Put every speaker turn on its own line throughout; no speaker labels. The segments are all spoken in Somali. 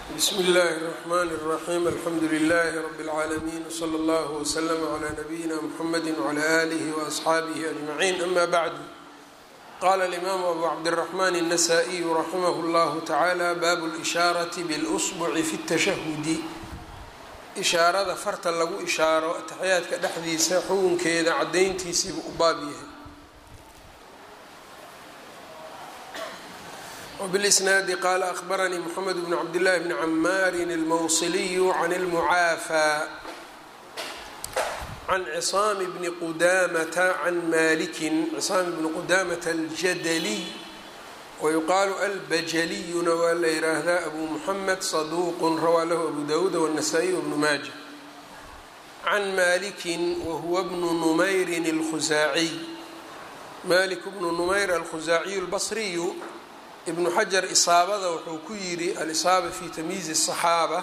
bsmi اllahi الرحmn الرaxيm alxamdu لlh rb العaalمين وslى اllه وslm عlى نbyina mxamedi وعlى آlih وأصxaabih أجmaعin ama bعd qala الإmam abu cabdالرحmn النsائي raximh اllah taعalى bab الإshاaraة bاlأصبc fi التashahudi ishaarada farta lagu ishaaro ataxyaadka dhexdiisa xukunkeeda cadayntiisiibu u baab yahay وبالإsناad qال أخبرnي محمد بن عبد الله بن عmاr الموصلي عن المعافى عن عصام بن qdامة عن مالك عصام بن qdامة الجدلي ويqال البجليna waa la yiraahdaa أbو محمد صدوq rawى lh أbو dاود والنسائي وبن mاجة عن مالك وهو بن نمyr الخزاعي مالك بن نمyر الخزاعي البصري ibnu xajar isaabada wuxuu ku yidhi alisaaba fi tamyiizi الصaxaaba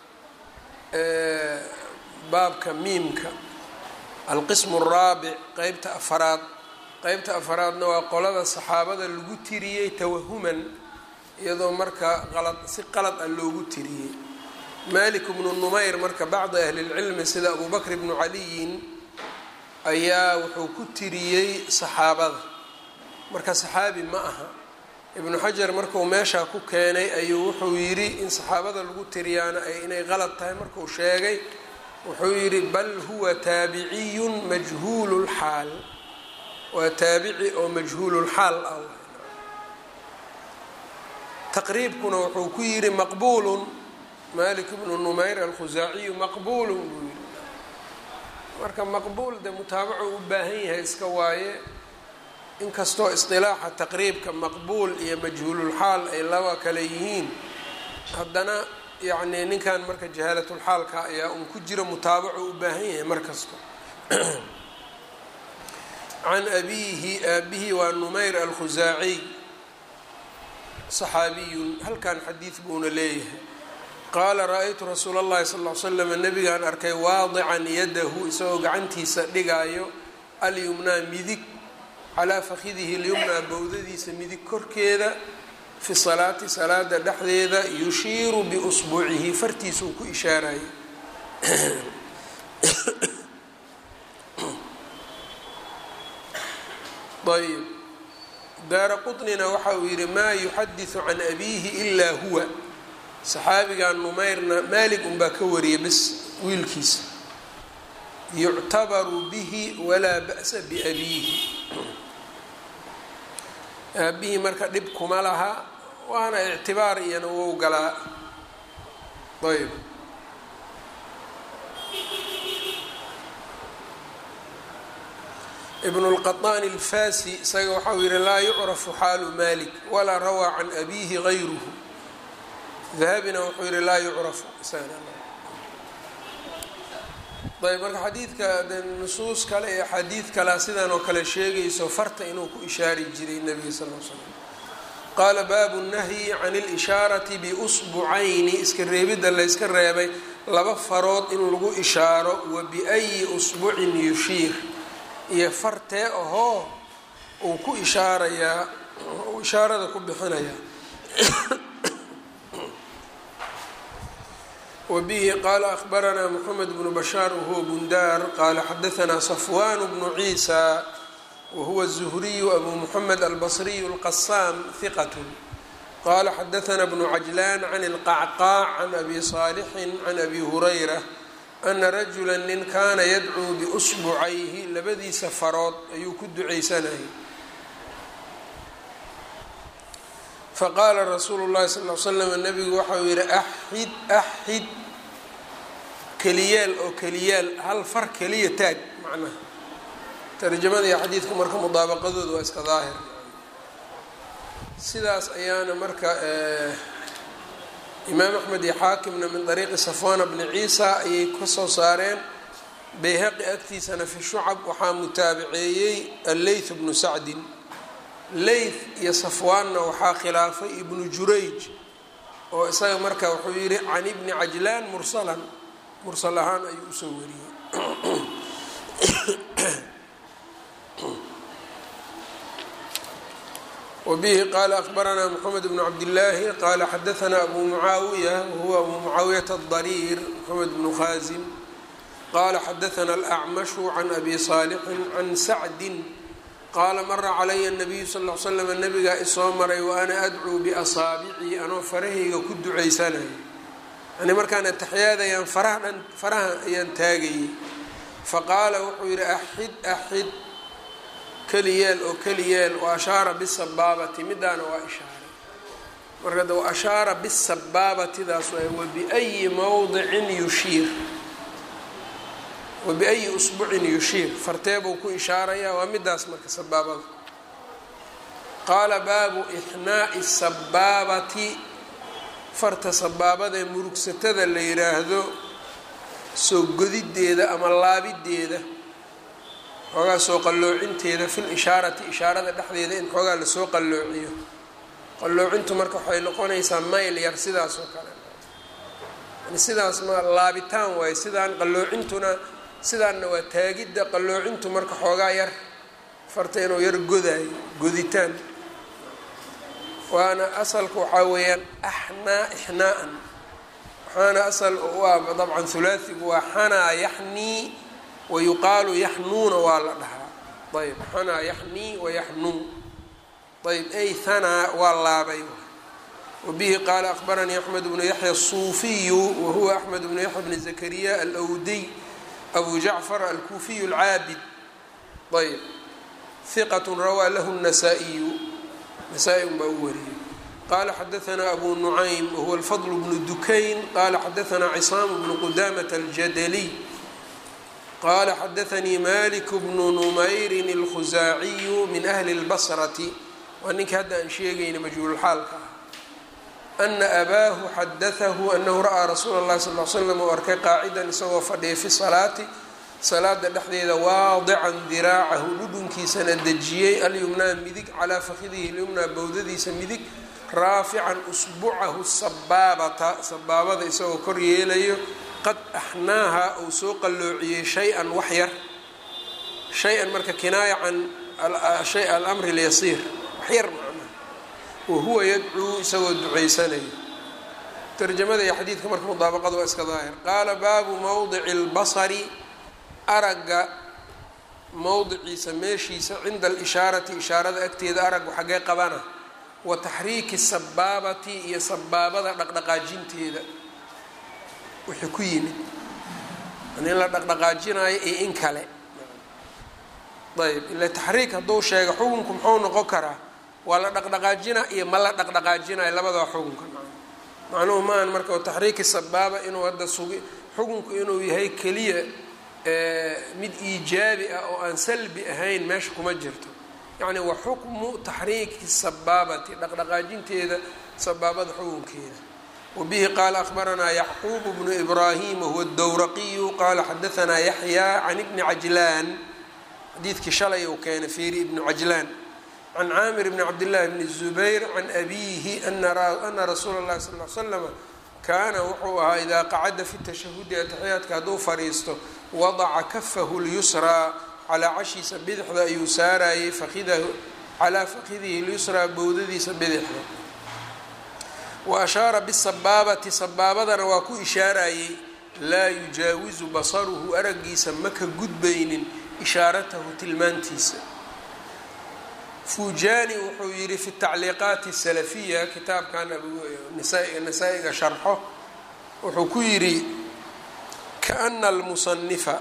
baabka miimka alqismu الraabic qeybta afaraad qeybta afaraadna waa qolada saxaabada lagu tiriyey tawahuman iyadoo marka qalad si qalad ah loogu tiriyey malik bnu numayr marka bacdi ahli اlcilmi sida abu bakr bnu caliyin ayaa wuxuu ku tiriyey saxaabada marka saxaabi ma aha ibnu xajar markuu meeshaa ku keenay ayuu wuxuu yidhi in saxaabada lagu tiriyaana ay inay qalad tahay markuu sheegay wuxuu yidhi bal huwa taabiciyun majhuululxaal waa taabici oo majhuululxaal ah taqriibkuna wuxuu ku yidhi maqbuulun malik bnu numayr alkhusaaciyu maqbuulun buu yidhi marka maqbuul de mutaabaco u baahan yahay iska waaye inkastoo isqilaaxa taqriibka maqbuul iyo majhuululxaal ay laba kale yihiin haddana yacnii ninkan marka jahaalatulxaalka ayaa un ku jiro mutaabaco u baahan yahay mar kasto can abiihi aabihi waa numayr alkhusaaciy saxaabiyun halkan xadiid buuna leeyahay qaala ra-aytu rasuula allahi sal ll ly slam nabigaan arkay waadican yadahu isagoo gacantiisa dhigaayo alyumnaa midig calaa fakidihi lyumnaa bowdadiisa midig korkeeda fi salaati salaada dhexdeeda yushiiru biusbuucihi fartiisuu ku ishaarayay ayb daara quطnina waxa uu yihi maa yuxadiثu can abiihi ilaa huwa saxaabigan numayrna maalig unbaa ka wariyay bis wiilkiisa yuctabaru bihi walaa ba'sa biabiihi aabihii marka dhib kuma laha waana ictibaar iyana wou galaa ayb ibnu lqaطaani alfasi isaga waxau yihi laa yucrafu xaalu malik walaa rawaa can abiihi gayruhu dahabina wuxuu yihi laa yucrafu ayb marka xadiidka de nusuus kale iyo axaadiid kalea sidan oo kale sheegayso farta inuu ku ishaari jiray nebiga sal l slam qaala baabu nahyi can اlishaarati biusbucayni iska reebidda layska reebay laba farood in lagu ishaaro wa biayi usbucin yushiir iyo fartee ahoo uu ku ishaarayaa uu ishaarada ku bixinayaa wbihi qaala ahbaranaa mxamed bnu bashaar wahuwa bundaar qaala xadaanaa safwan bnu ciisa wahuwa الzuhriyu abu muxamed albasriyu اlqasaam hiqat qaala xadaanaa bnu cajlaan can اlqacqaac can abi saalixin can abi hurayra ana rajula nin kaana yadcuu biusbucayhi labadiisa farood ayuu ku ducaysanayay faqaala rasuulu llahi sal l slam nabigu waxau yihi axid axid keliyeel oo keliyaal hal far keliya taag macnaha tarjamada iyo xadiidku marka mudaabaqadooda waa iska daahir sidaas ayaana marka imaam axmed iyo xaakimna min dariiqi safwana bni ciisa ayay ka soo saareen bayhaqi agtiisana fi shucab waxaa mutaabaceeyey alleyth bnu sacdin leyth iyo safwaanna waxaa khilaafay ibnu jurayj oo isaga marka wuxuu yihi can ibni cajlaan mursalan mursal ahaan ayuu usoo wariyey wbihi qala akbaranaa mxamed bnu cabdillaahi qala xadaanaa abu mucaawiya wahuwa abu mucaawiyata adariir mxamed bnu khaasim qala xadaana alacmashu can abi saalixin can sacdin qaala mara calaya nabiyu sal l slam nabigaa isoo maray wa ana adcuu biasaabicii anoo farahayga ku ducaysanayo yani markaan ataxiyaadayaan faraha dhan faraha ayaan taagayay faqaala wuxuu yidhi axid axid keliyeel oo keliyeel wa ashaara bisabaabati midaana waa ishaaray marka de wa ashaara bisabaabatidaas waay wabiayi mowdicin yushiir wabiayi usbucin yushiir farteebuu ku ishaarayaa waa midaas marka sabaabada qaala baabu ixnaa'i sabaabati farta sabaabada ee murugsatada la yiraahdo soo godideeda ama laabideeda xoogaa soo qalloocinteeda fil ishaarati ishaarada dhexdeeda in xoogaa lasoo qalloociyo qalloocintu marka waxay noqonaysaa mayl yar sidaas oo kale yani sidaas ma laabitaan waaye sidaan qalloocintuna sidaanna waa taagidda qalloocintu marka xoogaa yar farta inuu yar godaayo goditaan waana asalka waxaa weeyaan axnaa ixnaa'an waxaana asal u ah dabcan hulaasigu waa xanaa yaxnii wayuqaalu yaxnuuna waa la dhahaa ayb xanaa yaxnii wayaxnuu ayb ay hanaa waa laabay wabihi qaala akbaranii axmed bnu yaxya asuufiyu wahuwa axmed bnu yaxya bni zakariya alwdiy abu jacfar alkuufiyu alcaabid ayb hiqat rawaa lahu nasaa-iyu nasaa-i un baa u wariyey qala xadaanaa abu nucaym wahuwa alfadl bnu dukayn qala xadaanaa cisaamu bnu qudamata aljadaliy qala xadaanii malik bnu numayrin alkhusaaciyu min ahli اlbasrati waa ninkii hadda aan sheegayna majhuulxaalka ah ana abaahu xadaahu anahu ra'aa rasuula اllahi sal l slam u arkay qaacidan isagoo fadhiya fi salaati salaada dhexdeeda waadican diraacahu dhudhunkiisana dejiyey alyumnaa midig calaa fakidihi lyumnaa bowdadiisa midig raafican usbucahu sabaabata sabaabada isagoo kor yeelayo qad axnaaha uu soo qalloociyey shay-an wax yar shay-an marka kinaaya can shay alamri lyasiir wax yar macnaha wahuwa yadcuu isagoo ducaysanayo tarjamada iyo xadiidka marka mudaabaqada waa iska daahir qaala baabu mowdici اlbasari aragga mowdiciisa meeshiisa cinda alishaarati ishaarada agteeda araggu xaggee qabana wa taxriiki sabaabati iyo sabaabada dhaqdhaqaajinteeda wixii ku yimid in la dhaqdhaqaajinayo iyo in kale ayb ila taxriik hadduu sheego xukunku muxuu noqon karaa waa la dhaqdhaqaajina iyo ma la dhaqdhaqaajinayo labadaa xukunka macnuhu maahan marka taxriiki sabaaba inuu hadda sugi xukunku inuu yahay keliya mid iijaabi ah oo aan salbi ahayn meesha kuma jirto yacni wa xukmu taxriiki sabaabati dhaqdhaqaajinteeda sabaabada xukunkeeda wabihi qaala akhbaranaa yacquub bnu ibraahim wahuwa dowraqiyu qaala xadaanaa yaxyaa can ibni cajlaan xadiidkii shalay uu keenay fiiri ibnu cajlaan can caamir bni cabdillaahi bni zubayr can abiihi ana rasuula اllahi sal l slama kaana wuxuu ahaa idaa qacada fi tashahudi ataxiyaadka hadduu fadhiisto wadaca kafahu lyusraa calaa cashiisa bidixda ayuu saarayay fakidahu calaa fakidihi lyusraa bowdadiisa bidixda wa ashaara bisabaabati sabaabadana waa ku ishaarayey laa yujaawizu basaruhu araggiisa ma ka gudbaynin ishaaratahu tilmaantiisa fujani wuxuu yidhi fi tacliiqaati salafiya kitaabkan nasaa-iga sharxo wuxuu ku yidhi kaana almusanifa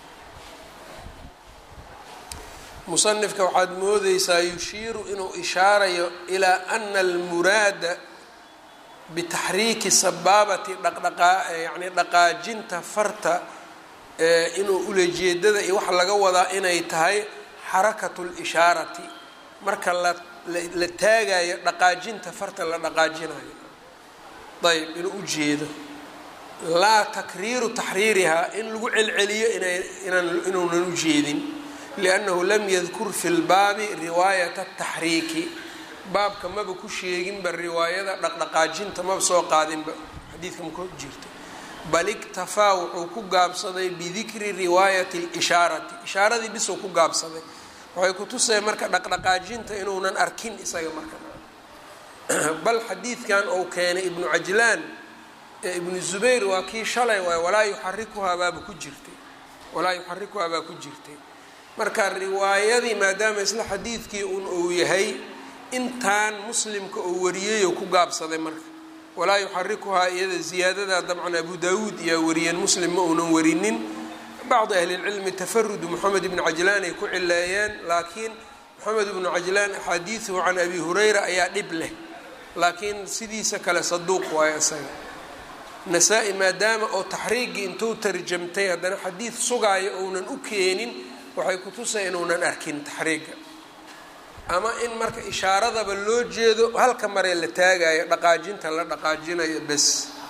musanifka waxaad moodeysaa yushiiru inuu ishaarayo ilaa ana almuraada bitaxriiki sabaabati dhaqdhaqaa yani dhaqaajinta farta inuu ulajeedada iyo waxa laga wadaa inay tahay xarakatu lishaarati marka la la taagayo dhaqaajinta farta la dhaqaajinayo ayb inuu ujeedo laa takriiru taxriirihaa in lagu celceliyo inay inaan inuunan ujeedin liannahu lam yadkur fi lbaabi riwaayata taxriiki baabka maba ku sheeginba riwaayada dhaqdhaqaajinta maba soo qaadinba xadiidka ma ku jirto bal iktafaa wuxuu ku gaabsaday bidikri riwaayati lishaarati ishaaradii bisuu ku gaabsaday waxay kutusaya marka dhaqdhaqaajinta inuunan arkin isaga marka bal xadiidkan uu keenay ibnu cajlaan ee ibnu zubayr waa kii shalay waay walaa yuxarikuhaa baaba ku jirtay walaa yuxarikuhaa baa ku jirtay marka riwaayadii maadaama isla xadiidkii un uu yahay intaan muslimka uu wariyayoo ku gaabsaday marka walaa yuxarikuhaa iyada ziyaadadaa dabcan abu daawuud iyaa wariyeen muslim ma uunan warinin bacdi ahlilcilmi tafarudu moxamed ibnu cajlaan ay ku cileeyeen laakiin moxamed ibnu cajlaan axaadiiduhu can abi hurayra ayaa dhib leh laakiin sidiisa kale saduuq waayo isaga nasaa-i maadaama oo taxriigii intuu tarjamtay haddana xadiid sugaayo ounan u keenin waxay kutusay inuunan arkin taxriiga ama in marka ishaaradaba loo jeedo halka maree la taagayo dhaqaajinta la dhaqaajinayo bes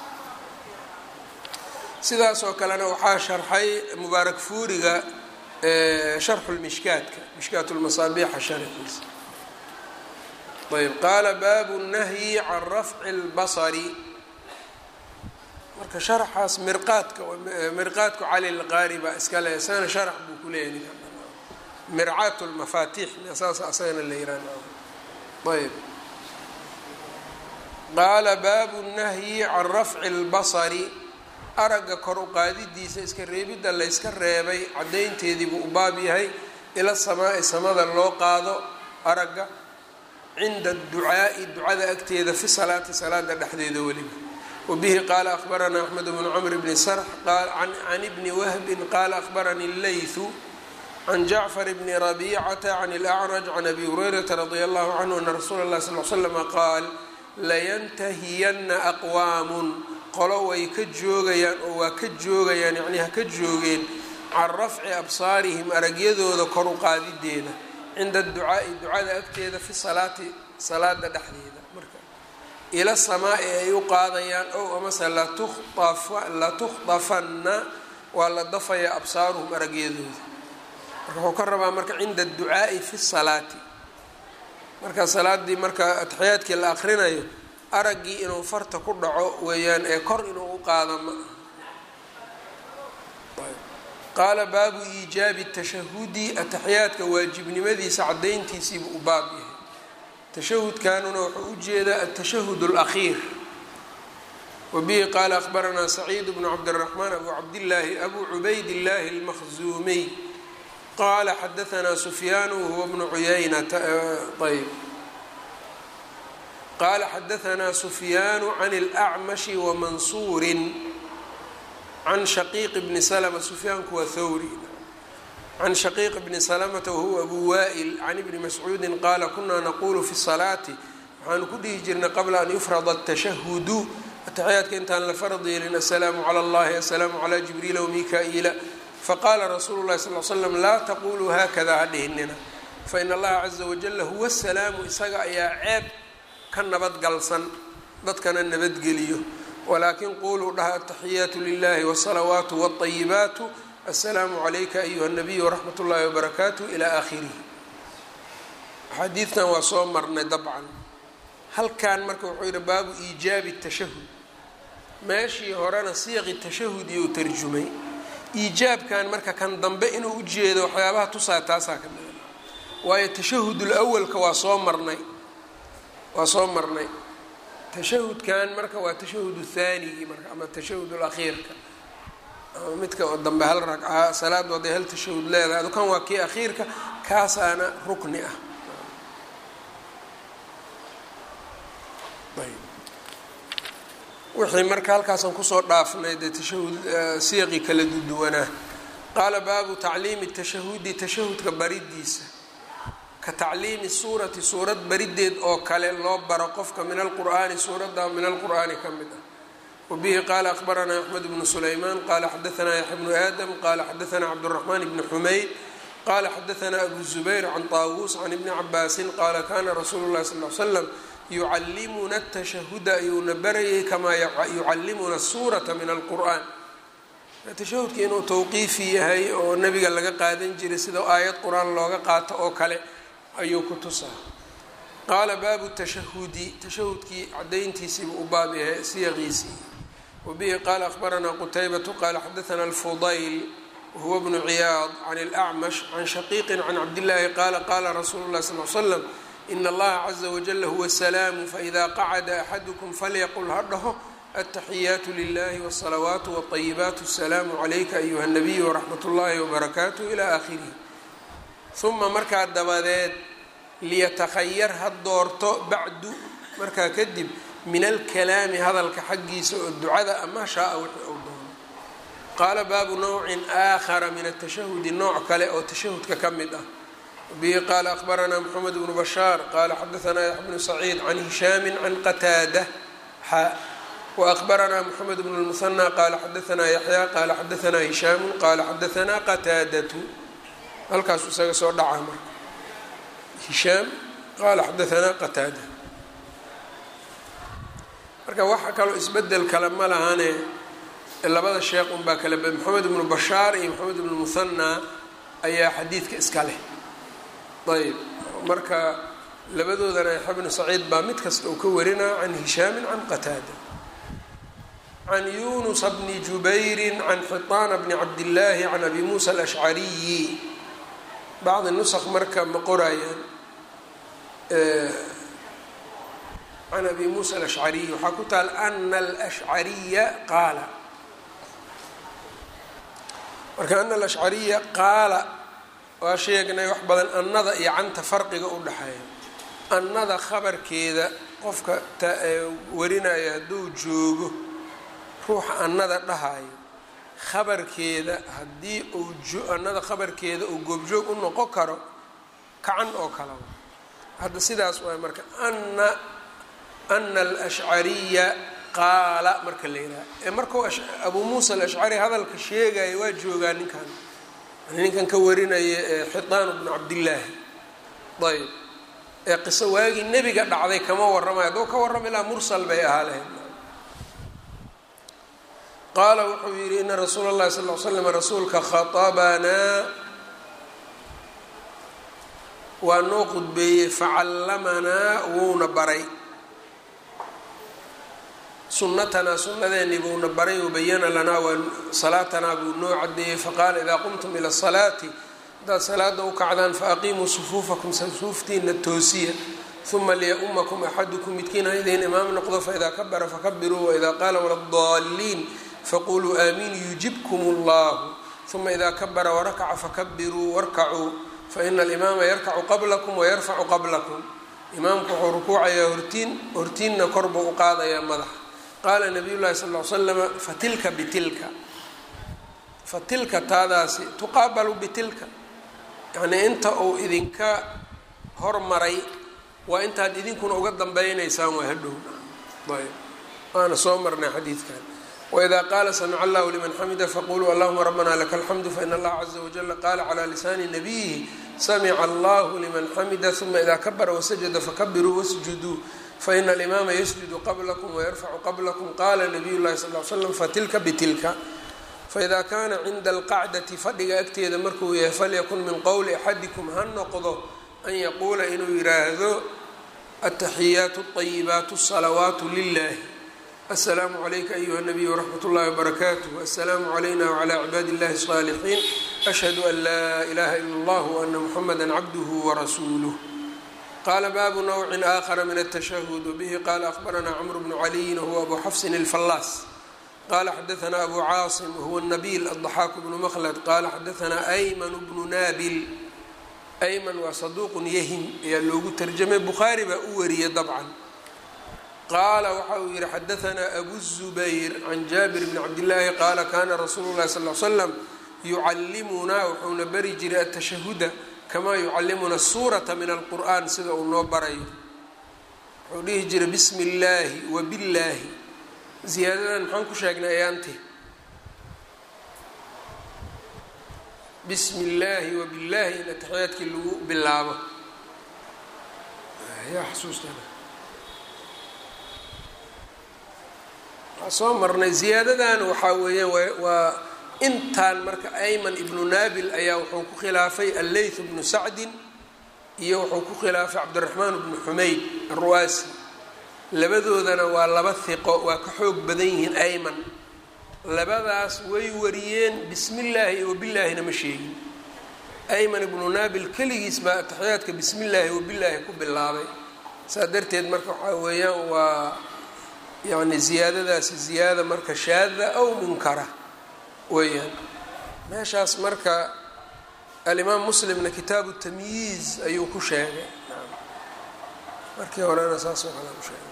sidaasoo kalena waxaa sharxay mubaarak fuuriga sharxu lmishkaadka mishkaat lmasaabiixa sharxiisa ayb qaala baabu nahyi can rafci اlbasari marka sharaxaas mirqaadka mirqaadku cali lqaari baa iska le isagana sharax buu ku leeyahy mircaat lmafaatix saas asagana la yihaah ayb qaala baabu nahyi can rafci اlbasari aragga kor u qaadidiisa iska reebidda layska reebay caddaynteedii buu u baab yahay ila samaa'i samada loo qaado aragga cinda ducaa'i ducada agteeda fi salaati salaada dhexdeeda weliba wabihi qaala akhbaranaa axmed bnu cmr bni sarx can ibni wahbin qaala akhbaranii اleythu can jacfar bni rabicata can اlأcraj can abi hurayrata radia allahu canhu ana rasuula اlah sal l slama qaal layantahiyana aqwaamun qolo way ka joogayaan oo waa ka joogayaan yacnii ha ka joogeen can rafci absaarihim aragyadooda kor u qaadideeda cinda ducaa'i ducada agteeda fi salaati salaada dhexdeeda marka ila samaa-i ay u qaadayaan ow amase latukhdafanna waa la dafaya absaaruhum aragyadooda marka wuxuu ka rabaa marka cinda ducaa'i fi salaati marka salaadii marka ataxiyaadkii la akrinayo araggii inuu farta ku dhaco weeyaan ee kor inuu u qaado ma qaala baabu iijaabi tashahudi ataxiyaadka waajibnimadiisa cadayntiisiibuu u baab yahay tashahudkanuna wuxuu u jeedaa atashahud اlakhiir wabihi qaala akhbaranaa saciid bnu cabdiraxmaan abu cabdillaahi abu cubayd illaahi اlmakhzuumiy qaala xadaanaa sufyaanu wahuwa bnu cuyaynata ayb qala xadaanaa sufyaanu can اlأcmashi wamansuuri can shaqiiq bni slma sufyaanku waa thawri can shaqiiq bni salamata wahuwa abu wa'il can ibni mascuudi qaala kunaa naqulu fi salaati waxaanu ku dhihi jirnay qabla an yufrada الtashahudu ataxiyaadka intaan la farad yeelin asalaamu calى اllahi asalaamu calى jibriila wmika-iila faqaala rasuulu lahi sal l slam laa taquluu hakada ha dhihinina fain allaha caza wajala huwa salaamu isaga ayaa ceeb ka nabadgalsan dadkana nabadgeliyo walaakin quluu dhaha ataxiyaatu lilahi wsalawaatu wاطayibaatu asalaamu calayka ayuha nabiy wraxmat اllahi wbarakaatu ila aakhirihi xadiidkan waa soo marnay dabcan halkan marka wuxuu yihi baabu iijaabi tashahud meeshii horena siiqi tashahud iyo u tarjumay iijaabkan marka kan dambe inuu ujeedo waxyaabaha tusaa taasaa ka mida waayo tashahud lawalka waa soo marnay waa soo marnay tashahudkan marka waa tashahudu thaanigii marka ama tashahud lakhiirka ama midka oo dambe hal ragca salaad waday hal tashahud leedahay adukan waa kii akhiirka kaasaana rukni ah wixii marka halkaasaan kusoo dhaafnay dee tashahud siiqi kala duduwanaa qaala baabu tacliimi tashahudi tashahudka baridiisa ka tacliimi suurati suurad barideed oo kale loo baro qofka min alqur'aani suuradda min alqur'aani ka mid ah wabihi qaala akhbaranaa axmed bnu sulaymaan qaala xadaanaa yaxya bnu aadam qaala xadaanaa cabduraxmaan bni xumayd qaala xadaanaa abu zubayr can taawuus can ibni cabaasin qaala kana rasuulu llahi sal l slam yucallimuna tashahuda ayuuna barayay kamaa yucallimuna suurata min alqur'aan tashahudka inuu tawqiifi yahay oo nabiga laga qaadan jiray sida aayad qur-aan looga qaato oo kale ayuu ku tusaa qaala baabu tashahudi tashahudkii cadayntiisiibu u baab yahay siyaqiisii wabihi qaala akhbaranaa qutaybatu qaala xadaanaa alfudayl wahuwa bnu ciyaad can اlأcmash can shaqiiqi can cabdillaahi qaala qaala rasuulu اlahi sal l slam in allaha caza wajala huwa salaamu faida qacada axadukum falyaqul ha dhaho altaxiyaatu lilahi wالsalawaatu wالطayibaat asalaamu calayka ayuha الnabiy wraxmat اllahi wbarakaatuh ilى aakhirihi uma markaa dabadeed liyatakhayar ha doorto bacdu markaa kadib min alkalaami hadalka xaggiisa oo ducada ama shaaa wixii uu doono qaala baabu nawcin aakhara min atashahudi nooc kale oo tashahudka ka mid ah bihi qaala akhbaranaa moxamed bnu bashaar qaala xadaanaa yaxya bnu saciid can hishaami can qataada xa waأkhbaranaa moxamed bnu lmuhanى qaala xadaanaa yaxya qaala xadaanaa hishaamu qaala xadaanaa qataadatu halkaasu isaga soo dhacaa marka hishaam qaala xadaanaa qataada marka waxa kaloo isbedel kale ma lahane labada sheekh unbaa kale moxamed ibnu bashaar iyo moxamed ibnu muhanaa ayaa xadiidka iska leh ayb marka labadoodana yaxya bnu saciid baa mid kasta uu ka warinaa can hishaamin can qataada can yunusa bni jubayri can xiطaana bni cabdillaahi can abi muusa alashcariyi bacdi nusq marka ma qorayaan can abi muusa alashcariyi waxaa ku taal ana alashcariya qaala marka ana alashcariya qaala waa sheegnay wax badan annada iyo canta farqiga u dhexeeya annada khabarkeeda qofka warinaya hadduu joogo ruuxa annada dhahayo khabarkeeda haddii uu annada khabarkeeda uu goobjoog u noqon karo kacan oo kale hadda sidaas waay marka ana ana alashcariya qaala marka la yidhaha ee markuu abuu muusa alashcari hadalka sheegaya waa joogaa ninkan ninkan ka warinaya ee xitaan bnu cabdillaahi ayb ee qiso waagii nebiga dhacday kama warramay hadduu ka warrama ilaa mursal bay ahaa lahayd qaala wuxuu yidhi ina rasuula اllahi sal l slam rasuulka khaطabanaa waa noo qudbeeyey facallamanaa wuuna baray sunatanaa sunadeennii buuna baray wabayana lanaa waa salaatanaa buu noo cadeeyey faqaala idaa qumtum ila salaati haddaad salaada u kacdaan faaqiimuu sufuufakum sufuuftiina toosiya uma liya-umakum axadukum midkiin ha idiin imaam noqdo faidaa kabara fakabiruu waidaa qaala waladaliin faquluu aamiin yujibkum اllahu uma idaa kabara warakaca fakabiruu warkacuu faina alimaama yarkacu qablakum wayarfacu qablakum imaamku wuxuu rukuucayaa hortiin hortiinna kor buu u qaadayaa madaxa qaala nabiy llahi sal l slama fatilka bitilka fatilka taadaasi tuqaabalu bitilka yacnii inta uu idinka hormaray waa intaad idinkuna uga dambaynaysaan waa hadhow ayb waana soo marnay xadiidkan wإida qaala samca allahu liman xamida faquluu allahuma rabbana laka alxamdu fain allaha caza wajala qaala clى lisaani nabiyihi samica allahu liman xamida uma ida kabara wasajada fakabiruu wasjuduu faina alimaama yasjudu qablakum wayarfacu qablakum qala nabiy llahi sal l slam fatilka bitilka faida kana cinda alqacdati fadhiga agteeda markuu yahay falyakun min qowli axadikum ha noqdo an yaquula inuu yiraahdo ataxiyaatu اطayibaatu الsalawaatu lilah aلslaamu عlayka ayuha الnabiy wraxmat اllahi wbarakaatuh aلsalaamu عlayna wعlى cibaadi اllahi الصاalixiin ashhadu an laa ilaha ila اllah وana muxamada cabduh warasuuluh qala baabu nawci aakhara min الtashahud wbihi qala akhbarana cmr bnu caliyin whuwa abu xafsin اlfallaas qala xadaana abu caasim whuwa nabil aلضaxaak bnu mklad qala xadaana ayman bnu nabil ayman waa saduuq yahim ayaa loogu tarjamay bukhaari baa u wariyay dabcan qaala waxa uu yihi xadaanaa abu zubayr can jaabir bni cabdillaahi qaala kana rasuulu llahi sal l slam yucallimunaa wuxuuna bari jiray atashahuda kamaa yucallimuna suurata min alqur'an sida uu noo barayo wuxuu dhihi jiray bismi illaahi wa billaahi ziyaadadan maxaan ku sheegnay ayaanti bismi illaahi wa billaahi in ataxiyaadkii lagu bilaabo yaa xasuustana soo marnay ziyaadadan waxaa weeyaan waa intaan marka ayman ibnu naabil ayaa wuxuu ku khilaafay alleyth bnu sacdin iyo wuxuu ku khilaafay cabdiraxmaan bnu xumayd arruwaasi labadoodana waa laba hiqo waa ka xoog badan yihiin ayman labadaas way wariyeen bismi illaahi iyo wabilaahina ma sheegin ayman ibnu naabil keligiis baa ataxiyaadka bismi illaahi wabilaahi ku bilaabay saa darteed marka waxaa weeyaan waa yani ziyaadadaasi ziyaada marka shaada aw munkara weeyaan meeshaas marka alimaam muslimna kitaabu tamyiiz ayuu ku sheegay markii horena saas oo kale u sheegay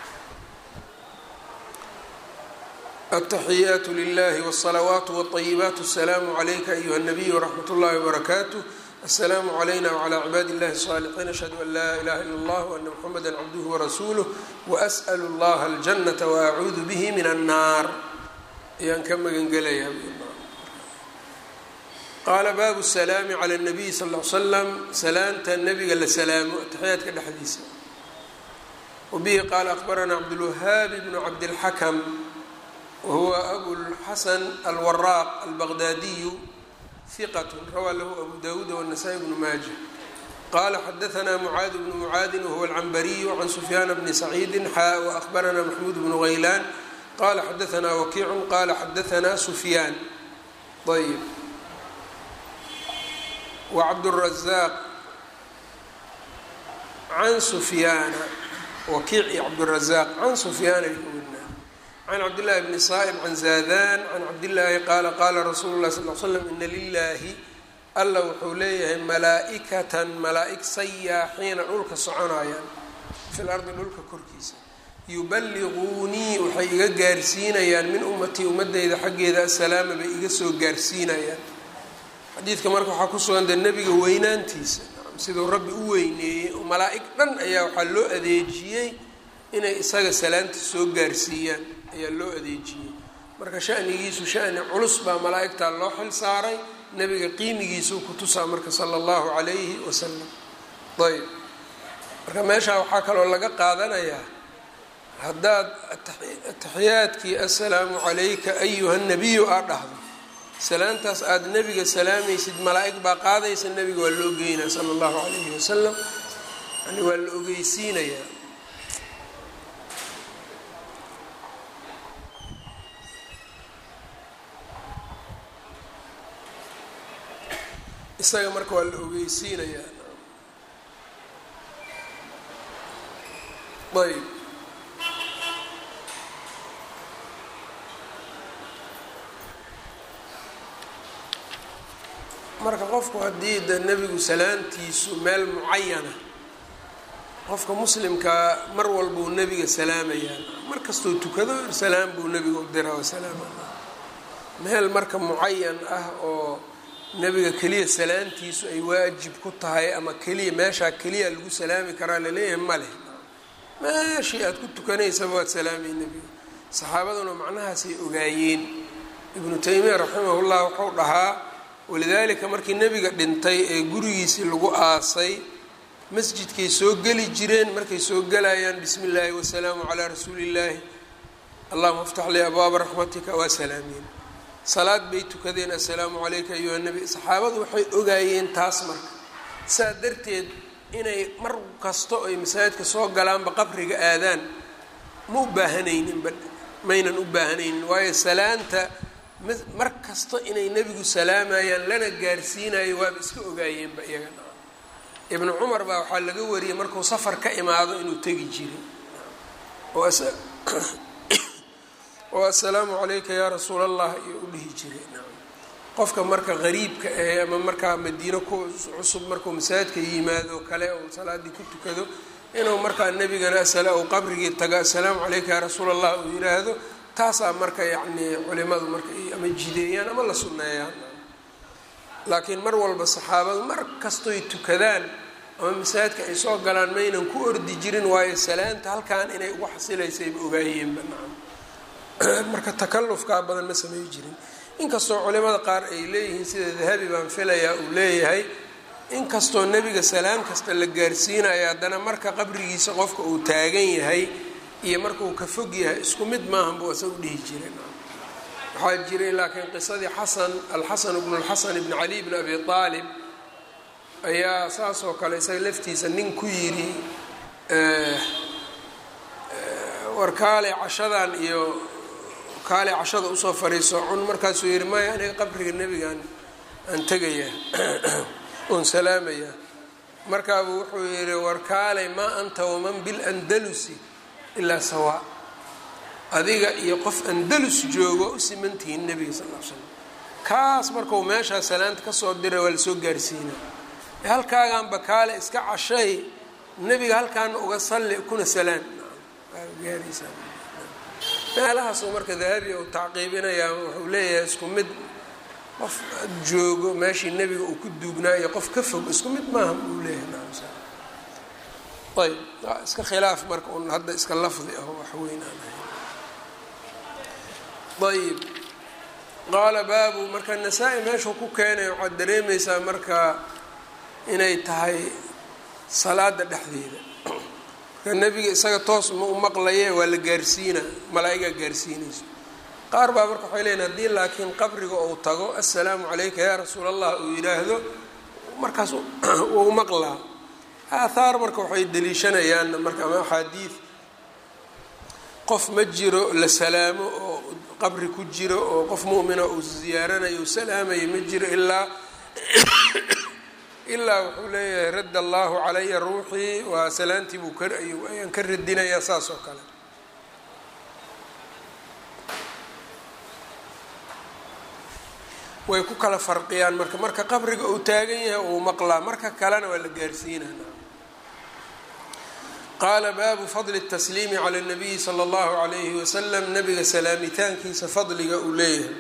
التحyات لله والصلوات والطيبات السلام عليka أيهa النبي ورحمة الlahi وبركاته السلام علينا وعلى عباad الlahi الصالحين أشهد أن لا إله إلا الله وأن محمدا عبده ورسوله وأسأل الله الجنة وأعuudu bه من الناar ayaan ka magan gelaya qaala baabu السلاam عlى النبي صلى اه عل سلم salaanta nebiga la salaamo تaxyaadka dhexdiisa وبه qال أخبرنا cبدالوهاaب بن cبدالحكم whuwa abulxasan alwaraaq albaqdaadiyu hiqat rawaa lahu abu dawuud wالnasaa-i bnu maaja qala xadaثna mucaad bnu mucaadin wahuwa alcambariyu can sufyaana bni saciidi xaa waأhbarana maxmuud bnu haylaan qala xadaثna wakiicu qala xadaثna sufyaan ayb wacabdالrazaaq can sufyaana wakiic iyo cabdالrazaaq can sufyaana can cabdillaahi bni saa'ib can zaadan can cabdillaahi qaala qaala rasuulu llahi sal l slam ina lilaahi alla wuxuu leeyahay malaa-ikatan malaa-ig sayaaxiina dhulka soconayaan fil ardi dhulka korkiisa yuballiquunii waxay iga gaarsiinayaan min ummatii ummadeyda xaggeeda assalaama bay iga soo gaarsiinayaan xadiidka marka waxaa ku sugan dee nebiga weynaantiisa siduu rabbi u weyneeyey oo malaa-ig dhan ayaa waxaa loo adeejiyey inay isaga salaanta soo gaarsiiyaan ayaa loo adeejiyey marka shanigiisu shani culus baa malaa-igtaa loo xil saaray nebiga qiimigiisuu ku tusaa marka sala allahu calayhi wasalam ayb marka meeshaa waxaa kaloo laga qaadanayaa haddaad ataxiyaadkii assalaamu calayka ayuha nabiyu aad dhahdo salaantaas aada nebiga salaamaysid malaa-ig baa qaadaysa nebiga waa la ogeynaa sala allahu calayhi wasalam yani waa la ogeysiinayaa isaga marka waa la ogeysiinayaa ayb marka qofku haddii de nebigu salaantiisu meel mucayana qofka muslimkaa mar walbuu nebiga salaamayaa mar kastuu tukado salaam buu nebiga u dira oo salaama meel marka mucayan ah oo nebiga keliya salaantiisu ay waajib ku tahay ama keliya meeshaa keliya lagu salaami karaa laleeyahay ma leh meeshii aada ku tukanaysaba waad salaamay nebiga saxaabaduna macnahaasay ogaayeen ibnu taymiya raximahullah wuxuu dhahaa walidaalika markii nebiga dhintay ee gurigiisii lagu aasay masjidkay soo geli jireen markay soo gelayaan bismi illaahi wasalaamu calaa rasuuli illaahi allahuma aftax lii abwaaba raxmatika waa salaameen salaad bay tukadeen assalaamu calayka ayuha nebi saxaabadu waxay ogaayeen taas marka saa darteed inay mar kasto ay masaajidka soo galaanba qabriga aadaan ma u baahanayninba maynan u baahanaynin waayo salaanta mar kasta inay nebigu salaamayaan lana gaarsiinayo waaba iska ogaayeenba iyagana ibnu cumar baa waxaa laga wariyey markuu safar ka imaado inuu tegi jiray oo assalaamu calayka yaa rasuul allah iyo u dhihi jiray qofka marka qariibka ah ama markaa madiino ku cusub markuu masaajidka yimaado kale uu salaadii ku tukado inuu markaa nebigana u qabrigii tago assalaamu calayka yaa rasuul allah uu yiraahdo taasaa marka yacnii culimadu marka ama jideeyaan ama la sunneeyaan laakiin mar walba saxaabadu mar kastoy tukadaan ama masaajidka ay soo galaan maynan ku ordi jirin waayo salaanta halkan inay ugu xasilaysayba ogaayeenba nacam marka takallufkaa badan ma samey jirin inkastoo culimada qaar ay leeyihiin sida dahabi baan filayaa uu leeyahay inkastoo nebiga salaam kasta la gaarsiinayo haddana marka qabrigiisa qofka uu taagan yahay iyo marka uu ka fog yahay isku mid maahan buu isagu dhihi jiray waxaa jiray laakiin qisadii xasan alxasan bnu lxasan bni cali bni abi aalib ayaa saas oo kale isaga laftiisa nin ku yidhi warkaale cashadan iyo kaale cashada usoo fariiso cun markaasuu yihi maya aniga qabriga nebigaan aan tegayaa oon salaamayaa markaabuu wuxuu yihi war kaalay maa anta waman bilandalusi ilaa sawaa adiga iyo qof andalus joogo u simantihiin nebiga sal l slam kaas markau meeshaa salaanta kasoo diray waa lasoo gaarsiina halkaaganba kaale iska cashay nebiga halkaana uga salli kuna salaan gaaraysaa meelahaasuu marka dahabi u tacqiibinayaa wuxuu leeyahay isku mid qof joogo meeshii nebiga uu ku duugnaa iyo qof ka fog isku mid maaha uu leeyahay ayb waa iska khilaaf marka un hadda iska lafdi ah wax weyn aan ahay ayb qaala baabu marka nasaa-i meeshuu ku keenay waxaad dareemaysaa marka inay tahay salaada dhexdeeda marka nebiga isaga toos ma u maqlaye waa la gaarsiina malaa-igaa gaarsiinayso qaar baa marka waxay leeyiin haddii laakiin qabriga uu tago assalaamu calayka yaa rasuul allah uu yidhaahdo markaas wuu maqlaa aathaar marka waxay deliishanayaan marka ama axaadiid qof ma jiro la salaamo oo qabri ku jiro oo qof mu'mina uu ziyaaranayo u salaamayo ma jiro ilaa ilaa wuxuu leeyahay radda allahu calaya ruuxii waa salaantii buu ayaan ka radinayaa saas oo kale way ku kala farqiyaan marka marka qabriga uu taagan yahay uu maqlaa marka kalena waa la gaarsiinana qaala baabu fadli الtasliimi calى الnabiyi salى اllahu عalayhi wasalam nabiga salaamitaankiisa fadliga uu leeyahay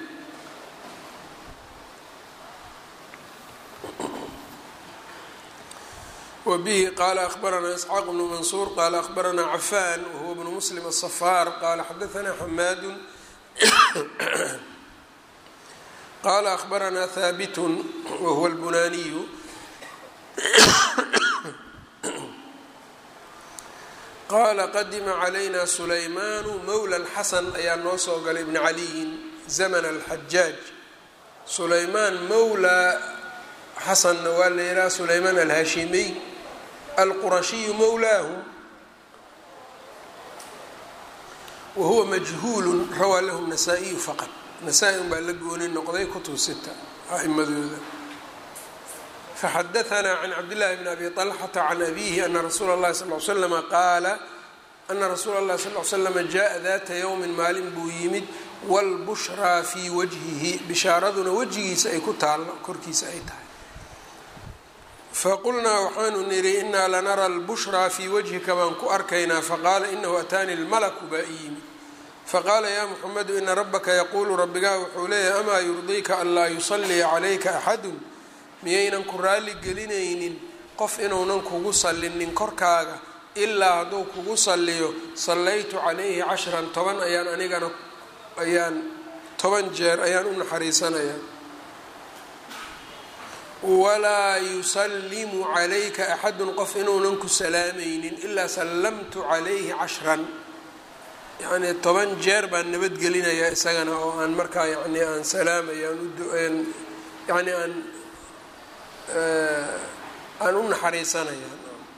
wbihi qala akhbaranaa isxaaq bnu mansuur qala akhbaranaa cafan wahuwa bnu muslim aلصafaar qala xadaanaa xamaadu qala akhbaranaa haabitun wahuwa اlbunaaniyu qaala qadima calayna sulaymaanu mowla اlxasan ayaa noo soo galay bni caliyin zaman alxajaaj sulaymaan mowla xasanna waa la yidhaha sulaymaan alhaashimiy alqurashiyu mowlaahu wa huwa majhuulu rawaa lahu nasaa-iyu faqad nasaa-i un baa la gooni noqday kutub sita a'imadooda faxadaanaa can cabdillahi bni abi طalxata can abihi ana rasuula اllahi sal l slama qaala ana rasuula اllahi sal l slama jaءa data yowmin maalin buu yimid wاlbushraa fii wajhihi bishaaraduna wejigiisa ay ku taallo korkiisa ay tahay faqulnaa waxaanu nidhi inaa lanara albushraa fii wajhika baan ku arkaynaa faqaala inahu ataani lmalaku baa i yimid faqaala yaa muxamedu ina rabbaka yaquulu rabbigaa wuxuu leeyahay amaa yurdiika an laa yusalliya calayka axadun miyaynan ku raalli gelinaynin qof inuunan kugu sallinin korkaaga ilaa hadduu kugu salliyo sallaytu calayhi cashran toban ayaan anigana ayaan toban jeer ayaan u naxariisanayaa walaa yusallimu calayka axadun qof inuunan ku salaamaynin ilaa sallamtu calayhi cashran yacnii toban jeer baan nabadgelinayaa isagana oo aan markaa yani aan salaamaya aan uan yani aan aan u naxariisanaya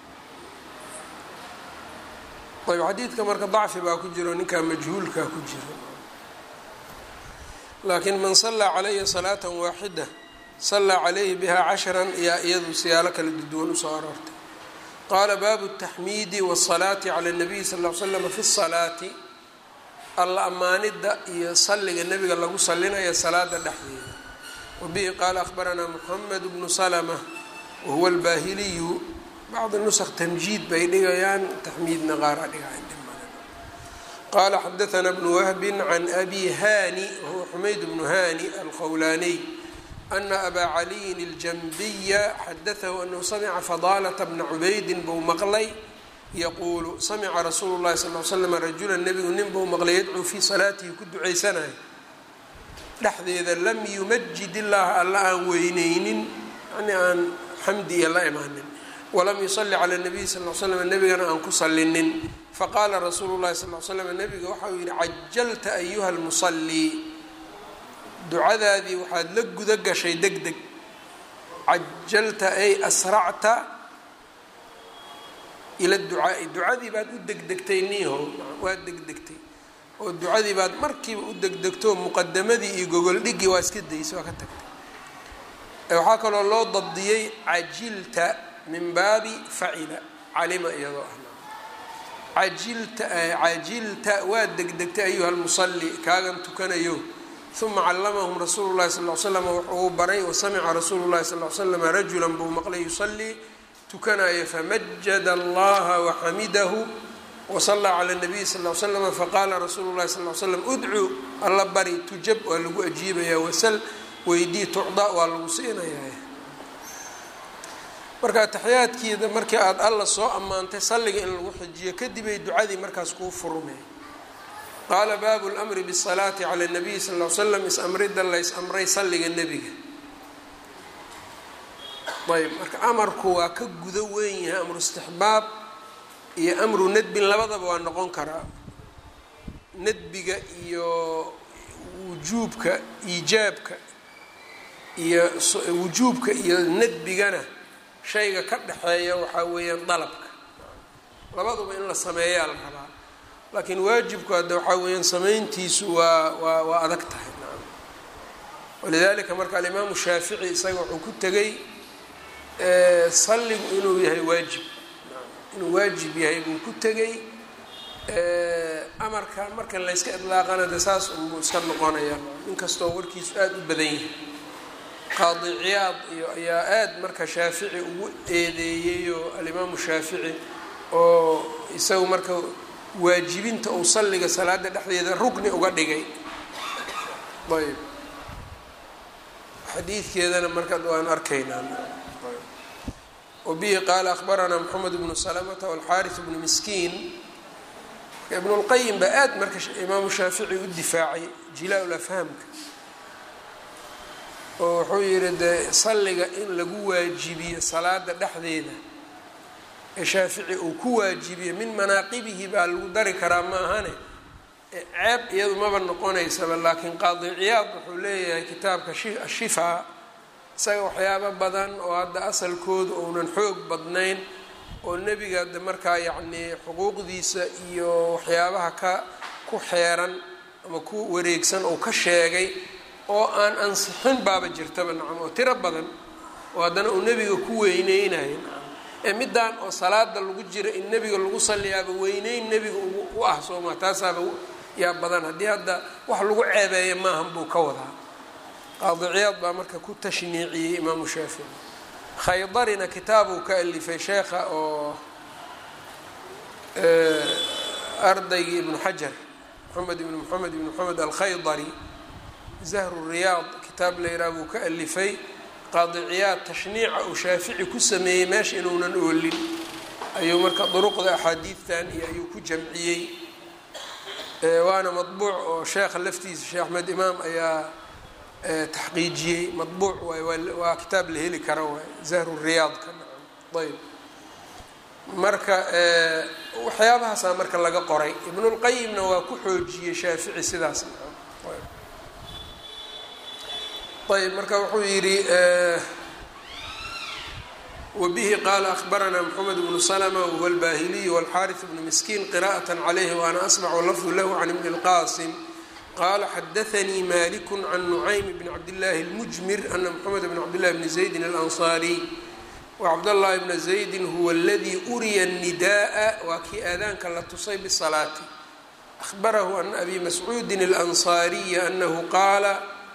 ayb xadiidka marka dacfi baa ku jiro ninkaa majhuulkaa ku jiro laakiin man sallaa calaya salaata waaxida sallaa calayhi biha cashran yaa iyadu siyaalo kala duwan usoo aroortay qaala baabu taxmiidi wasalaati cala nabiyi sal l slama fi salaati alla ammaanidda iyo salliga nebiga lagu sallinaya salaada dhexdeeda wabihi qaala akhbaranaa muxamed bnu salma wahuwa albaahiliyu bacdi nusq tamjiid bay dhigayaan taxmiidna qaara dhigayan qaala xadaanaa bnu wahbin can abi hani wahuwa xumayd bnu hani alqowlaaniy ana abaa caliyin اljanbiya xadatahu anahu samica fadaalata bna cubaydin buu maqlay yaquulu samica rasuulu llahi sal l slam rajula nebigu nin buu maqlay yadcuu fii salaatihi ku ducaysanayo dhexdeeda lam yumajid illaha alla aan weyneynin yani aan xamdi iyo la imaanin walam yusali cala nabiyi sal l slam nebigana aan ku salinin faqaala rasuulu llahi sal l slam nebiga waxau yihi cajalta ayuha lmusalii ducadaadii waxaad la guda gashay deg deg cajalta ay asracta ila ducaai ducadii baad u degdegtay niiho waad degdegtay oo ducadii baad markiiba u degdegto muqadamadii iyo gogoldhigii waa iska daysay waa ka tagtay waxaa kaloo loo dabdiyey cajilta min baabi facila calima iyadoo ah ajilta cajilta waa degdegtay ayuha lmusalli kaagan tukanayo uma callamahum rasuulu llahi sal l slam wuxuu baray wasamica rasuulu llahi sal l slam rajulan buu maqlay yusallii tukanaya famajada allaha waxamidahu wasallaa cala nabiyi sal l slama faqaala rasuulu llahi sal l slam udcuu alla bari tujab waa lagu ajiibaya wasal weydii tucda waa lagu siinayaa marka taxiyaadkiida markii aada alla soo ammaantay salliga in lagu xijiyo kadibay ducadii markaas kuu furmay qaala baabu lmri bsalaati cala nabiyi sal l slam is-amrida lays amray salliga nebiga ayb marka amarku waa ka gudo weyn yahay amru istixbaab iyo amru nadbin labadaba waa noqon karaa nadbiga iyo wujuubka iijaabka iyo wujuubka iyo nadbigana shayga ka dhexeeya waxaa weeyaan dalabka labaduba in la sameeyaa la rabaa laakiin waajibku hadda waxaa weeyaan samayntiisu waa waa waa adag tahay walidalika marka alimaamu shaafici isaga wuxuu ku tegay salligu inuu yahay waajib inuu waajib yahay buu ku tegay amarka marka layska idlaaqana de saas unbuu iska noqonaya inkastoo warkiisu aada u badan yahay qaadi ciyaad iyo ayaa aada marka shaafici ugu eedeeyeyoo alimaamu shaafici oo isagu marka waajibinta uu salliga salaada dhexdeeda rugni uga dhigay ayb xadiidkeedana marka waan arkaynaa wabihi qaala akhbaranaa moxamed bnu salamata walxaaris bnu miskiin ibnu lqayim baa aada marka imaamu shaafici u difaacay jilaa-ul afhaamka oo wuxuu yihi dee salliga in lagu waajibiyo salaada dhexdeeda ee shaafici uu ku waajibiyo min manaaqibihi baa lagu dari karaa ma ahane ceeb iyadu maba noqonaysaba laakiin qaadi ciyaad wuxuu leeyahay kitaabka ashifaa isaga waxyaabo badan oo hadda asalkoodu ounan xoog badnayn oo nebiga de markaa yacnii xuquuqdiisa iyo waxyaabaha ka ku xeeran ama ku wareegsan oo ka sheegay oo aan ansixin baaba jirtaba nacam oo tiro badan oo haddana uu nebiga ku weyneynayo nacam ee middaan oo salaada lagu jira in nebiga lagu salliyaaba weyneyn nebiga u ah sooma taasaaba yaa badan haddii hadda wax lagu ceebeeya maahan buu ka wadaa qaadi ciyaad baa marka ku tashniiciyey imaamu shaafici khaydarina kitaabuu ka alifay sheekha oo ardaygii ibnu xajar moxamed ibn moxamed ibn moxamed alkhaydari zahru riyaad kitaab layraa buu ka alifay qaadi ciyaad tashniica uu shaafici ku sameeyey meesha inuunan oolin ayuu marka duruqda axaadiidtan iyo ayuu ku jamciyey waana madbuuc oo sheekha laftiisa sheekh axmed imaam ayaa taxqiijiyey madbuuc waay waa kitaab la heli kara waay zahru riyaadka ayb marka waxyaabahaasaa marka laga qoray ibnulqayimna waa ku xoojiyey shaafici sidaas ayb marka wuxuu yidhi wbihi qaala ahbaranaa mxamed bnu slma whuwa albahiliy wاlxariث bnu miskiin qira'aة عlayh waana asmcu lafdu lahu can ibn اlqasim qala xadaanii malik can nucaym bn cabdillaahi اlmujmir ana mxamed bn cabdillahi bni zaydin alanصariy wacabdاllahi bna zaydin huwa اladii uriya الnidaءa waa kii aadaanka la tusay bsalaati ahbarahu an abi mascuudi اlanصariyi anahu qaala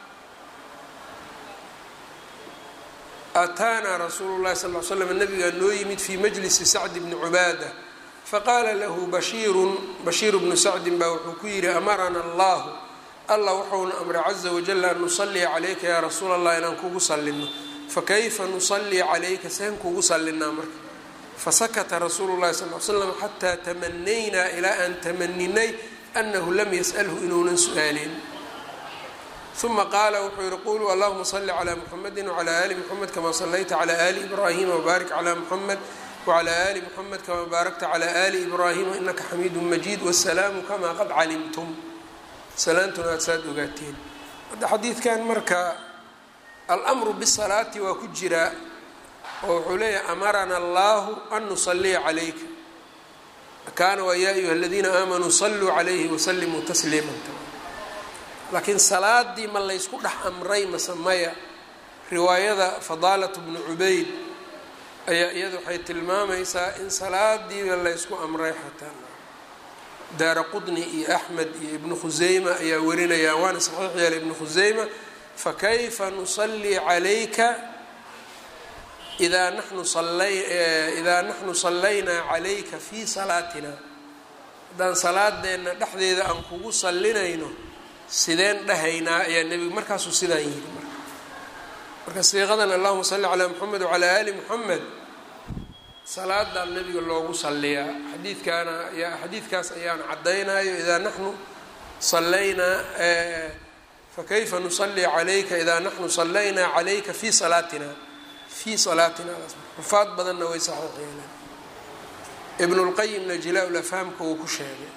ataanaa rasuulu llahi sal l slam nabigaa noo yimid fii majlisi sacdi bni cubaada faqaala lahu bashiirun bashiiru bnu sacdin baa wuxuu ku yidhi amarana allahu allah wuxuuna amray caza wajal an nusalliya calayka yaa rasuul allah inaan kugu sallino fakayfa nusallii calayka seen kugu sallinaa marka fasakata rasuulu llahi sal l slam xataa tamanaynaa ilaa aan tamaninay anahu lam yas'alhu inuunan su-aalin uma qaala wuxuu yihi quluu allahuma salli calaa muxamedi wcalaa ali muxamed kama sallayta calaa ali ibraahima wbaarik calaa muxamed wcalaa ali muxamed kama baarakta calaa ali ibraahima inaka xamiidu majiid wasalaamu kamaa qad calimtum salaantuna aad saad ogaateen hadda xadiidkan marka almru bisalaati waa ku jiraa oo wuxuu leeyahay amarana allahu an nusaliya calayka kaana waa yaa ayuha aladiina aamanuu saluu calayhi wasalimuu tasliima laakiin salaadii ma laysku dhex amray mase maya riwaayada fadaalat bnu cubayd ayaa iyada waxay tilmaamaysaa in salaadiiba laysku amray xataa daara qudni iyo axmed iyo ibnu khuseyma ayaa warinayaan waana saxiix yeelay ibnu khuseyma fakayfa nusalii calayka idaa naxnu idaa naxnu sallaynaa calayka fii salaatina haddaan salaadeenna dhexdeeda aan kugu sallinayno sideen dhahaynaa ayaa nebigu markaasuu sidaan yidhi marka marka siiqadan allahuma salli calaa moxamed wacalaa aali moxamed salaadaa nebiga loogu salliyaa xadiidkaana xadiidkaas ayaan caddaynayo idaa naxnu sallaynaa fakayfa nusalii calayka idaa naxnu sallaynaa calayka fii salaatina fii salaatina xufaad badanna way saxiix yeeleen ibn اlqayimna jilaa lafhaamka uu ku sheegay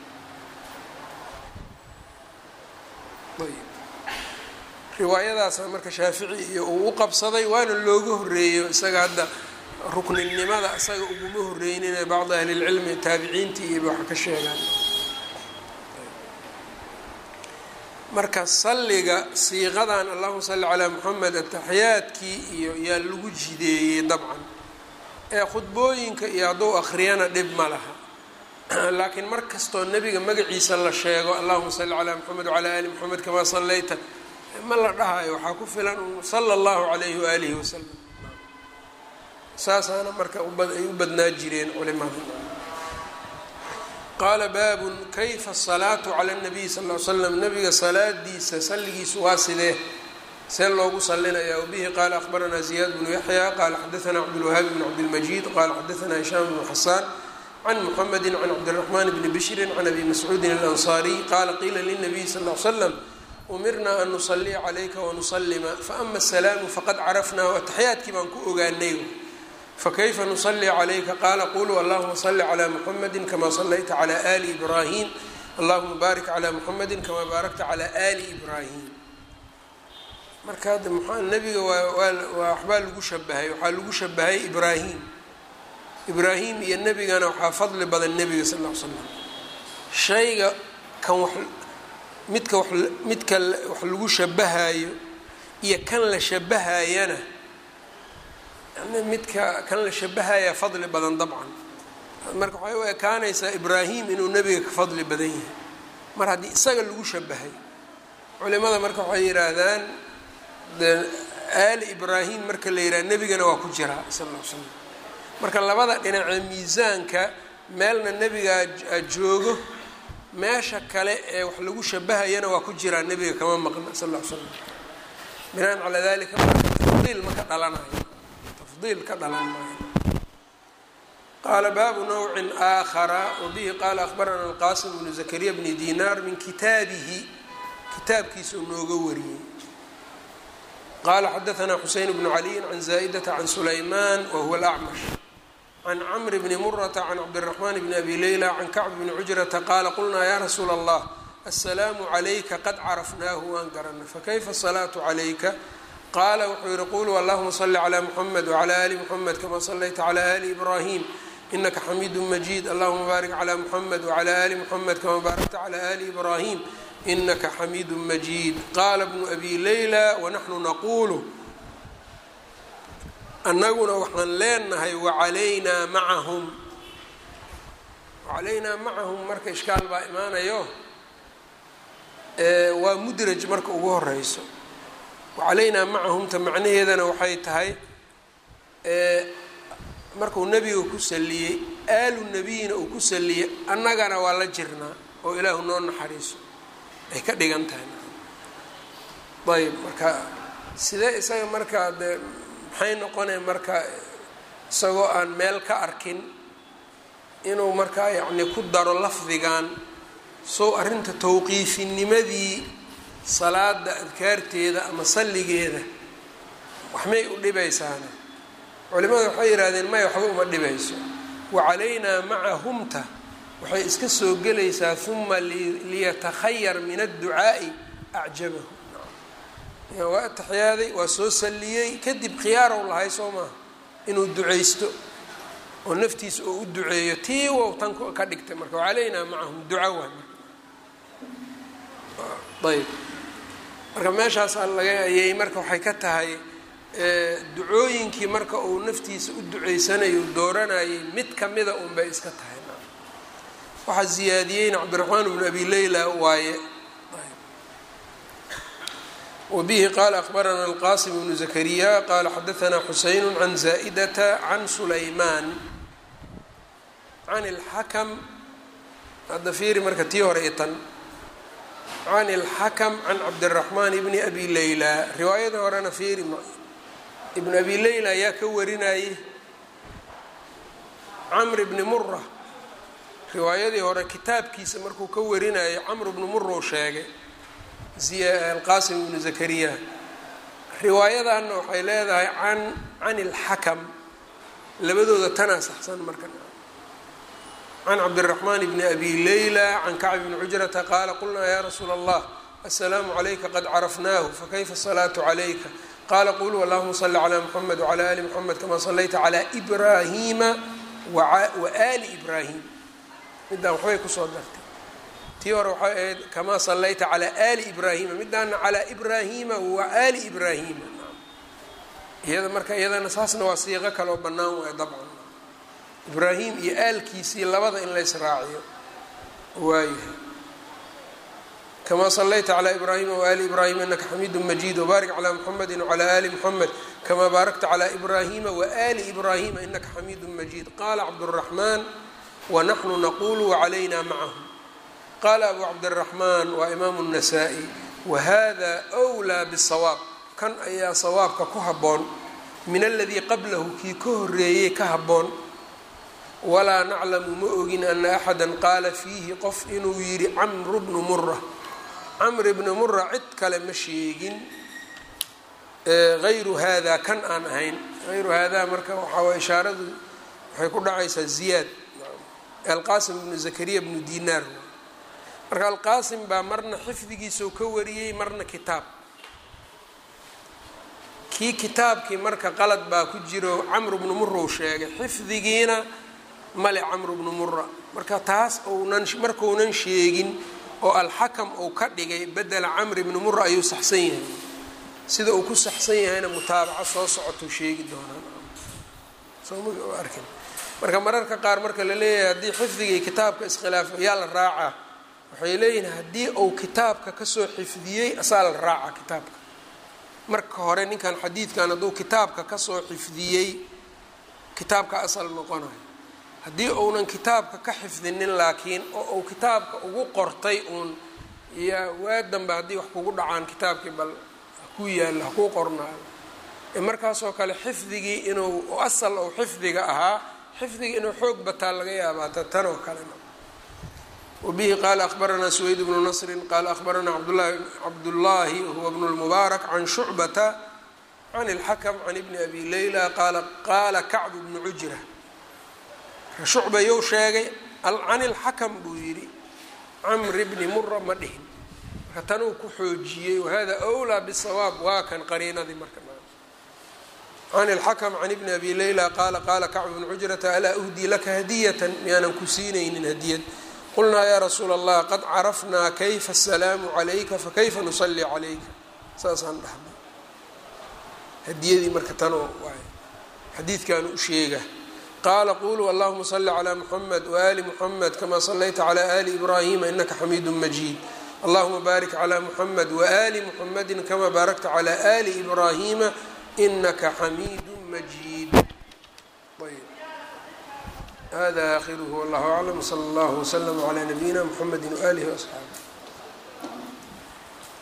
riwaayadaasa marka shaafici iyo uu u qabsaday waana looga horeeyo isaga hadda rukninimada isaga uguma horreynine bacdi ahli اlcilmi taabiciintii iyo waxa ka sheegaan marka salliga siiqadan allahuma salli calaa moxamed ataxiyaadkii iyo yaa lagu jideeyey dabcan ee khudbooyinka iyo hadduu akhriyana dhib ma laha laakiin mar kastoo nebiga magaciisa la sheego allahuma salli calaa moxamed wacalaa ali moxamed kamaa sallayta ma la dhahayo waxaa ku filan sala allahu calayhi waalihi wasalam saasaana marka ay u badnaa jireen culimada qaala baabun kayfa asalaatu cala nabiy sal l slam nabiga salaadiisa salligiisu waa sidee see loogu salinayaa wbihi qaala akhbaranaa ziyaad bnu yaxya qaala xadaanaa cabdulwahaabi bn cabdilmajiid qaala xadaanaa hishaam bnu xasaan can muxamedi can cabdiraxmaan bni bishrin can abi mascuudin alansaariy qaala qiila lilnabiy sal l slam umirnaa an nusaliya calayka wanusalima faama asalaamu faqad carafnaahu ataxiyaadkii baan ku ogaanay fakayfa nusalii calayka qaala quluu allahuma salli calaa muxamedi kamaa sallayta calaa ali ibraahim allahuma baarik calaa muxamedi kamaa baarakta calaa ali ibraahim marka hadda maxaa nebiga waa waa waxbaa lagu shabahay waxaa lagu shabahay ibraahim ibraahim iyo nebigana waxaa fadli badan nebiga sal ll ly slam shayga kan wax midka wa midka wax lagu shabahayo iyo kan la shabahayana yani midka kan la shabahaya fadli badan dabcan marka waxay u ekaanaysaa ibraahim inuu nebiga ka fadli badan yahay mar haddii isaga lagu shabahay culimada marka waxay yidhaahdaan de aali ibraahim marka la yidhaha nebigana waa ku jiraa sal ll ly slam marka labada dhinacee miisaanka meelna nebigaa joogo meesha kale ee wax lagu shabahayana waa ku jiraa nebiga kama maqna sal ll ly slam binaan calaa dalika marka tafdiil ma ka dhalanayo tafdiil ka dhalan maayo qaala baabu nawcin aakhara wabihi qaala akhbarana alqasim bnu zakariya bni dinaar min kitaabihi kitaabkiisa uu nooga wariyey qala xadaanaa xuseyn bnu caliyin can zaa'idata can sulayman wahuwa alacmash can camri bni murata can cabdiraxmaan bni abi leyla can kacb bni cujrata qaala qulnaa ya rasuula allah asalaamu calayka qad carafnaahu waan garana fakayfa asalaatu calayka qaala wuxuu yihi quluu allahuma salli calaa muxamed wacalaa ali muxamed kamaa sallayta calaa ali ibraahim inaka xamiidu majiid allahuma baarik calaa muxamed wacalaa ali muxamed kamaa baarakta calaa ali ibraahim inaka xamiidu majiid qaala bnu abi leyla wanaxnu naquulu annaguna waxaan leenahay wacalaynaa macahum wacalaynaa macahum marka ishkaal baa imaanayo waa mudraj marka ugu horeyso wacalaynaa macahumta macnaheedana waxay tahay markuu nebiga ku saliyey aalu nebiyina uu ku saliyey annagana waa la jirnaa oo ilaahu noo naxariiso ay ka dhigan tahay ayb marka sidee isaga markaa dee maxay noqonaya marka isagoo aan meel ka arkin inuu markaa yacni ku daro lafdigan sow arrinta tawqiifinimadii salaada adkaarteeda ama salligeeda waxmay u dhibaysaana culimada waxay yidhahdeen maya waxba uma dhibayso wacalaynaa macahumta waxay iska soo gelaysaa uma liyatakhayar min adducaa'i acjabahu waa ataxyaaday waa soo salliyey kadib khiyaarow lahay soo maaha inuu ducaysto oo naftiisa oo u duceeyo tii wow tan ka dhigtay marka wacalaynaa macahum duca waay marka ayb marka meeshaas laga ayay marka waxay ka tahay ducooyinkii marka uu naftiisa u duceysanayo dooranayay mid kamida un bay iska tahay waxaa ziyaadiyeyna cabdiraxmaan bnu abi leyla waaye wbihi qala akbarana alqasim bnu zakariya qala xadaana xuseyn can zaa'idata can sulaymaan can اlxakm hadda fiiri marka tii hore i tan can اlxakm can cabdiraxmaan bni abi leyla riwaayada horena fiiri ibn abi leyla ayaa ka warinayay camr bni mura riwaayadii hore kitaabkiisa markuu ka warinayay camr bni mura u sheegay alqasim ibnu zakariya riwaayadanna waxay leedahay can can ilxakam labadooda tanaa saxsan marka can cabdiraxmaan bni abi leyla can kacb bni cujrata qaala qulnaa ya rasuula allah asalaamu calayka qad carafnaahu fakayfa asalaatu calayka qaala quluu allahuma salli calaa muxamed wcala ali muxamed kama sallayta calaa ibraahiima waali ibraahim midaan waxbay kusoo dartay tii hore waxay ahayd kamaa sallayta calaa ali ibraahima midaana calaa ibraahima wa ali ibraahima iyada marka iyadana saasna waa siiqo kale oo bannaan waay dabcan ibraahim iyo aalkiisii labada in lays raaciyo waayahay kamaa sallayta calaa ibraahima waali ibraahima inaka xamiidu majiid wbaarik calaa muxamedi wcalaa ali muxamed kamaa baarakta calaa ibraahima waali ibraahima inaka xamiidu majiid qaala cabduraxmaan wanaxnu naqulu wacalayna macahum qaala abu cabdiraxmaan waa imaamu الnasaa-i wahada wlaa bsawaab kan ayaa sawaabka ku habboon min aladii qablahu kii ka horeeyey ka habboon walaa naclamu ma ogin ana axada qaala fiihi qof inuu yidhi camru bnu mura camr bni mura cid kale ma sheegin hayru hada kan aan ahayn hayru hada marka waxaa ishaaradu waxay ku dhacaysaa ziyaad alqasim bnu zakariya bnu dinaar marka alqaasim baa marna xifdigiisau ka wariyey marna kitaab kii kitaabkii marka qalad baa ku jiro camru bnu mura u sheegay xifdigiina male camru bnu mura marka taas ounan markaunan sheegin oo alxakam uu ka dhigay bedela camri bni mura ayuu saxsan yahay sida uu ku saxsan yahayna mutaabaco soo socotou sheegi doonaan marka mararka qaar marka la leeyahay haddii xifdigii kitaabka iskhilaafo yaa la raacaa waxay leeyihin haddii uu kitaabka kasoo xifdiyey asaa la raaca kitaabka marka hore ninkan xadiidkan hadduu kitaabka kasoo xifdiyey kitaabka asal noqonayo haddii uunan kitaabka ka xifdinin laakiin oo uu kitaabka ugu qortay uun iyo waa danbe haddii wax kugu dhacaan kitaabkii bal haku yaallo hakuu qornaayo markaasoo kale xifdigii inuu asal ou xifdiga ahaa xifdiga inuu xoog bataa laga yaabaa tan oo kalena wbihi qala akhbaranaa suweyd bnu nasri qala akhbaranaa cabdullaahi huwa bnu lmubaarak can shucbata can اlxakm can ibni abi leyla qaala kacbu bnu cujra shucba you sheegay can ilxakam buu yidhi camri bni mura ma dhihin marka tanuu ku xoojiyey wahada wlaa bsawaab waa kan qariinadii marka can ilxakm can ibni abi leyla qaala qaala kacbu bnu cujrata alaa uhdii laka hadiyatan miyaanan ku siinaynin hadiyad qulnaa yaa rasuula allah qad carafnaa kayfa asalaamu calayka fakayfa nusalli calayka saasaan dhahnay hadiyadii marka tanoo waay xadiidkaanu u sheega qaala quluu allahuma salli calaa muxamed waali muxamed kamaa sallayta calaa ali ibraahima inaka xamiidu majiid allahuma baarik calaa muxamed waali muxamedi kamaa baarakta calaa ali ibraahima inaka xamiidu majiid hada akhiruhu wallahu aclam wsala allahu wslama calaa nabiyina mxamedi waalihi waasxaabih